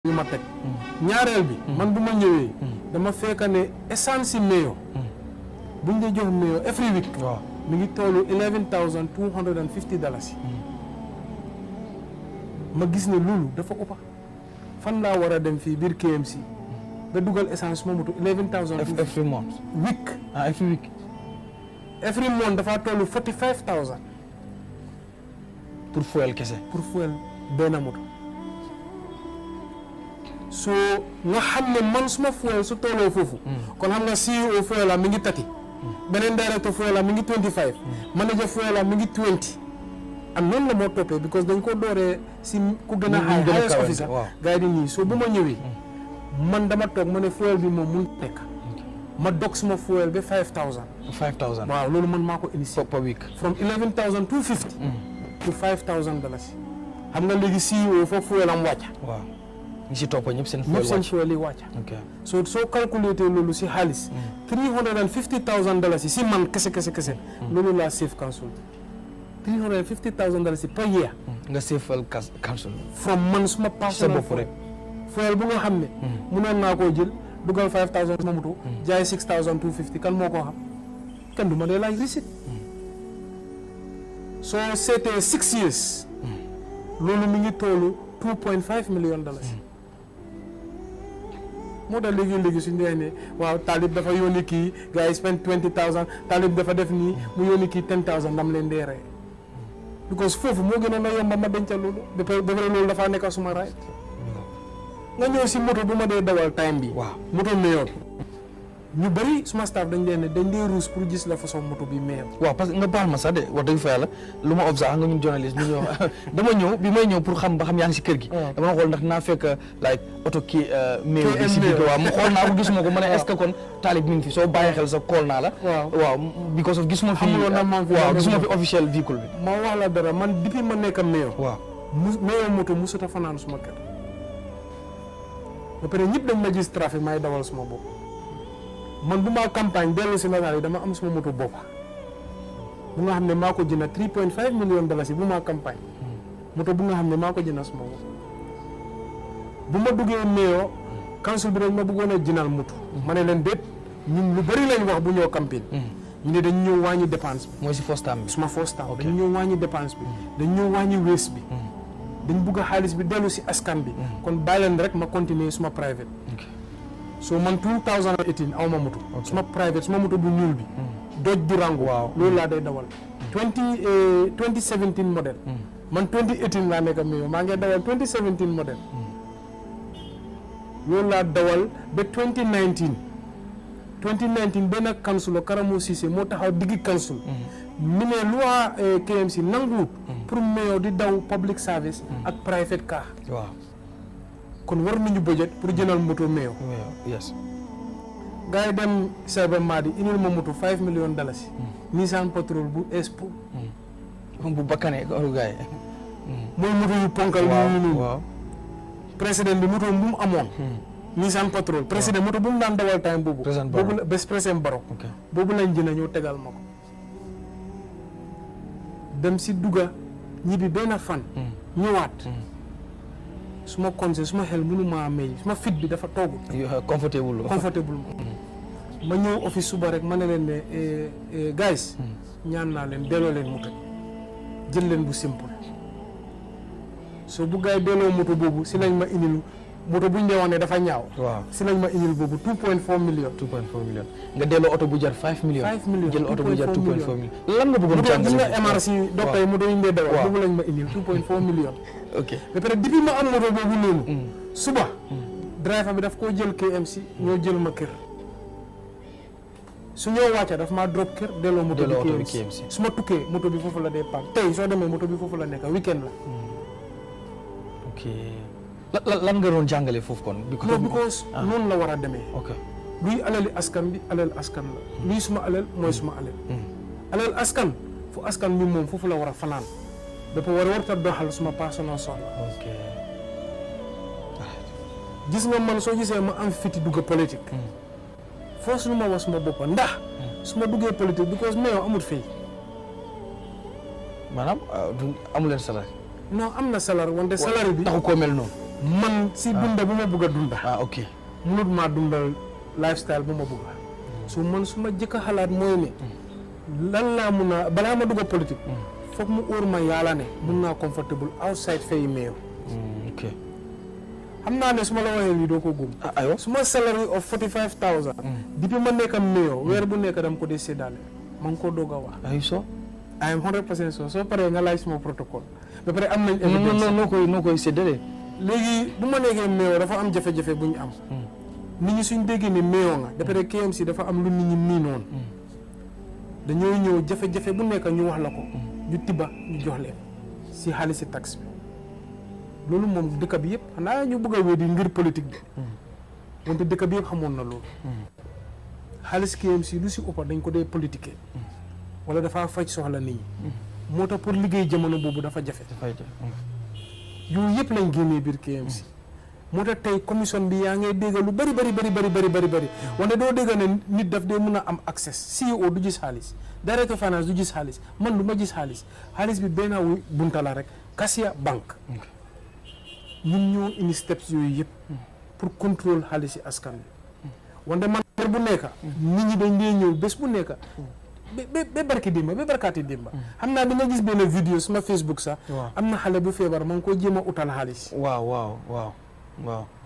yu ma teg ñaareel bi man bu ma ñëwee dama fekk ne essence si mayo buñ dee jox mayo every week waaw mi ngi tollu eleven thousand two hundred and fifty dollars ma gis ne loolu dafa ëppa fan laa war a dem fii biir KMC ba dugal essence ma moto eleven thousand every month week ah every week every month dafa tollu forty five thousand pour fuel kese pour fuel benn moto soo nga xam ne man suma fuel su tolloo foofu kon xam nga CEO fuel la mi ngi tati beneen directeur fuel la mi ngi 25 manager fuel la mi ngi 20 am noonu la moo toppee because dañ ko dooree si ku gën a Ñu- ñu high gën a highest kawe, officer waaw. gars yi di ñii soo bu ma ñëwee man dama toog ma ne fuel bi moom mun nekk ma dog suma fuel ba 5000 five thousand waaw loolu man maa ko initié per week from 11250 to 5000 dollars xam nga léegi CEO foofu fuel am wàcca waaw ñi si topp ñëpp seen ñëpp fuel seen wàcc fuel yi wàcca ok so soo calculé loolu si xaalis three hundred and fifty thousand dollars yi si man kese kese kese loolu laa save council three hundred and fifty thousand dollars yi per year nga seefal kas council from man suma sa personal bopp rek fuel bu nga xam ne munoon naa koo jël dugal five thousand suma moto jaay six thousand two fifty kan moo koo xam kenn du ma dee laaj receipt soo seetee six years loolu mi ngi toolu two point five million dollars moo tax léegi-léegi suñu dee ne waaw taalib dafa yónni kii gars yi spend twenty thousand taalib dafa def nii mu yónni kii ten thousand ndam leen dee rey because foofu moo gënoon a yomba ma denca loolu ba pare ba pare loolu dafaa nekk suma right nga ñëw si moto bu ma dee dawal time bi waaw moto meyoon ñu bëri suma staff dañ leen ne dañ dee ruus pour gis la façon moto bi meyoon waaw parce que nga baal ma sax de wax dëgg fa yàlla lu ma observe nga ñun journaliste ñu ñëw dama ñëw bi may ñëw pour xam ba xam yaa ngi si kër gi waaw. dama xool ndax naa fekk like oto kii méew bi si biir Mail. waaw mu xool naa ko gisuma ko ma ne est ce que kon taalib mi ngi fi soo bàyyi xel sa kool naa la waaw waaw because of gisuma fi Xamuloon na maa ngi fi waaw doon gisuma dem. fi officiel véhicule bi ma wax la dara man depuis ma nekk meyo waaw mu meyo moto musuta fanaan suma kër ba pare ñëpp dañ ma gis trafic may dawal suma bopp man bu ma campagne dellu si nataal yi dama am suma moto bopp bu nga xam ne maa ko jënd 3.5 million dollars yi bu ma campagne moto bu nga xam ne maa ko jënd suma bopp bu ma duggee meyo council bi dañ ma bëggoon a jëndal moto ma ne leen déet ñun lu bëri lañ wax bu ñëw campagne ñu ne dañ ñëw wàññi dépense bi mooy si first time bi suma first time Ok. dañ ñëw wàññi dépense bi dañ ñëw wàññi waste bi dañ bugg a xaalis bi dellu si askan bi kon bàyyi leen rek ma continuer suma private ok so man 2018 aw ma moto suma private suma moto bu ñuul bi doj Durango Waaw. loolu laa day dawal 20 eh, 2017 modèle man 2018 laa nekk meyo maa ngi dawal 2017 modèle loolu laa dawal ba 2019 2019 benn councilor Karamo Cissé moo taxaw diggi council mi ne loi eh, KMC nanguwut pour meyo di daw public service ak private car waaw kon war nañu budget pour jëndal moto meyo waaw yes gars yi dem Seba Madi indil ma moto 5 millions dalasi Nissan Patrol bu Expo bu bakkanee ko gars yi mooy moto yu ponkal waaw ñu noonu waaw président bi moto bu mu amoon Nissan Patrol président moto bu mu daan dawal time boobu Président Barrow. boobu la bés président Barrow ok boobu lañ jënd ñëw tegal ma ko dem si dugga ñibbi benn fan ñëwaat su ma conseil su ma xel mënu maa may su ma fit bi dafa toogu You are comfortable comfortable ma ma ñëw office suba rek ma ne leen ne eh, eh, guys ñaan naa leen delloo leen moto bi jël leen bu simple soo bu gaay delloo moto boobu si lañ ma indil moto bu ñu dee wax ne dafa ñaaw waaw si lañ ma indil boobu 2.4 million 2.4 million nga delloo oto bu jar 5 million 5 million, jël oto bu jar 2.4 2.4 million lan nga bëggoon moto gis jàngale nga MRC docteur yi moto yi ñu dee dawal Waaw. boobu lañ ma indil 2.4 million ok ba pare depuis ma am moto boobu noonu suba driver bi daf koo jël KMC ñoo jël ma kër su ñoo wàcca daf maa drop kër delloo moto bi Delloo oto bi KMC KMC. su ma tukkee moto bi foofu la dee paak tey soo demee moto bi foofu la nekk weekend la ok lan lan lan nga doon jàngale foofu kon non because noonu la war a demee ok luy alali askan bi alal askan la luy suma alal mooy suma alal alal askan fu askan bi moom foofu la war a fanaan dafa war a warta doxal suma personal soxla ok gis nga man soo gisee ma am fiti dugg politique force lu ma wax suma boppa ndax su ma duggee politique because meyo amul fii maanaam du amu leen salaire non am na salaire wante salaire bi taxu koo mel noonu man si dunda bu ma bugg a dunda ah ok munut maa dundal lifestyle bu ma bugg a so man su ma jëkk a xalaat mooy ne lan laa mun a balaa ma dugg a politique foog mu óor ma yàlla ne mun naa comfortable outside fay meew ok xam naa ne su ma la waxee lii doo ko gëm ah aywa su ma salary of forty five thousand depuis ma nekk meew weer bu nekk dama ko dee séddale ma ngi ko doog a wax ay so I am hundred percent so soo paree nga laaj suma protocole ba pare am nañ non non evidence noo koy noo koy séddale léegi bu ma nekkee meew dafa am jafe-jafe bu ñu am nit ñi suñ déggee ne meew nga ba pare KMC dafa am lu nit ñi miinoon dañoo ñëw jafe-jafe bu nekk ñu wax la ko ñu tibba ñu jox leen si xaalisi tax bi loolu moom dëkk bi yëpp xanaa ñu bëgg a wédi ngir politique bi wante dëkk bi yëpp xamoon na loolu xaalis KMC lu si ëppa dañ ko dee politique wala dafa faj soxla nit ñi moo tax pour liggéey jamono boobu dafa jafe dafay def yooyu yëpp lañ génnee biir KMC moo tax tey commission bi yaa ngay dégg lu bari bari bari bari bari bari bari wante doo dégg ne nit daf dee mun a am accès CEO du gis xaalis directeur finance du gis xaalis man du ma gis xaalis xaalis bi benn wu bunta la rek Kasia banque ñun ñoo indi steps yooyu yëpp pour contrôle xaalis yi askan bi wante man weer bu nekk nit ñi dañ dee ñëw bés bu nekk ba ba ba barki dimba ba barkaati dimba xam naa di nga gis benn vidéo suma Facebook sax waaw am na xale bu feebar ma ngi ko jéem a utal xaalis waaw waaw waaw waaw